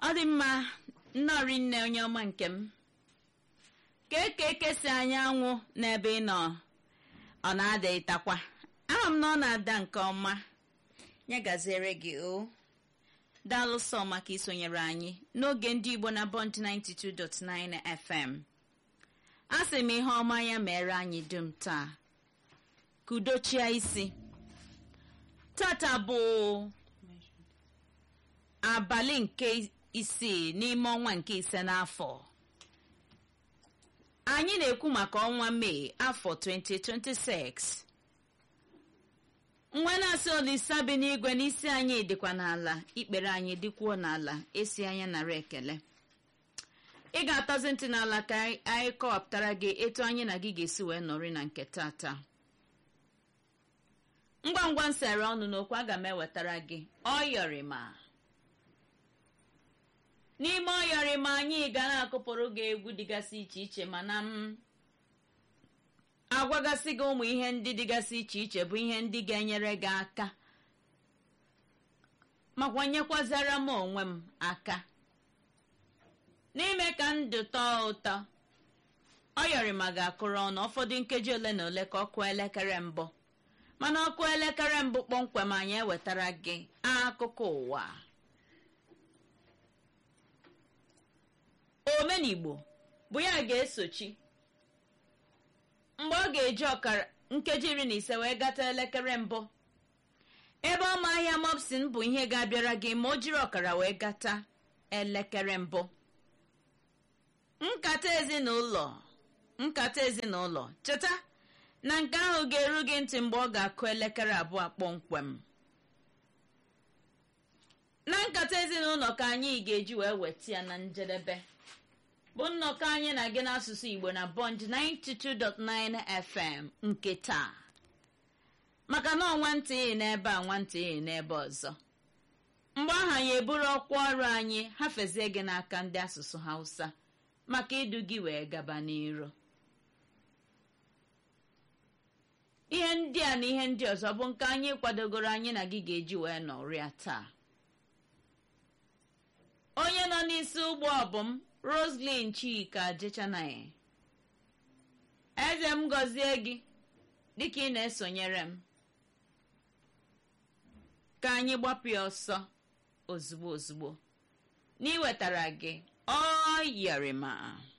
ọ dị mma nnọrị nne onye ọma nke m ka eke ekesi anyanwụ n'ebe ị nọ ọ na-ada ịtakwa ahụ m na ọ na-ada nke ọma ya gaziere gị o daalụ sọ maka isonyere anyị n'oge ndị igbo na bond 92.9 fm a sị m ihe ọma ya mere anyị dum taa ka udochie isi tata bụ abalị nke isii n'ime ọnwa nke ise n'afọ anyị na-ekwu maka ọnwa mee afọ 2026 nwa na-asị olisa bi n'igwe n'isi anyị dịkwa n'ala ikpere anyị dịkwuo n'ala esi anya nara ekele ị ga-atọzi ntị n'ala ka anyị kọwapụtara gị etu anyị na gị ga-esi wee nọrị na nke tata ngwa ngwa nsere ọnụ n'okwu aga m ewetara gị ọyọrịma n'ime ọyọrịma anyị ga na-akụpụrụ gị egwu dịgasị iche iche mana m agwagasị gị ụmụ ihe ndị dịgasị iche iche bụ ihe ndị ga-enyere gị aka makwa nyekwazara m onwe m aka n'ime ka ndụ tọọ ụtọ ọyọrịma ga-akụrụ ọnụ ụfọdụ nkeji ole na ole ka ọ kụọ elekere mbụ mana ọkụ elekere mbụ kpọmkwem anyị ewetara gị akụkọ ụwa omenigbo bụ ya ga-esochi mgbe ọ ga-eji ọkara nkeji iri na ise wee gata elekere mbụ ebe ọma ahịa mopsin bụ ihe ga-abịara gị ma o jiri ọkara wee gata elekere mbụ nkata ezinụlọ nkata ezinụlọ cheta na nke ahụ ga-eru gị ntị mgbe ọ ga-akụ elekere abụọ kpọmkwem na nkata ezinụlọ ka anyị ga-eji wee weta ya na njedebe bụ nnọkọ anyị na gị n'asụsụ igbo na bond 92.9 fm nke taa maka na ọnwantị ị n'ebe a nwantị ị n'ebe ọzọ mgbe ahụ anyị eburu ọkwa ọrụ anyị hafezie gị n'aka ndị asụsụ hausa maka idu gị wee gaba n'iru ihe ndị a na ihe ndị ọzọ bụ nke anyị kwadogoro anyị na gị ga-eji wee nọrịa taa onye nọ n'isi ụgbọ bụ m roslyn chika jechanaghị eze m gọzie gị dịka ị na-esonyere m ka anyị gbapụ ya ọsọ ozugbo ozugbo n'iwetara gị ọ yọrịma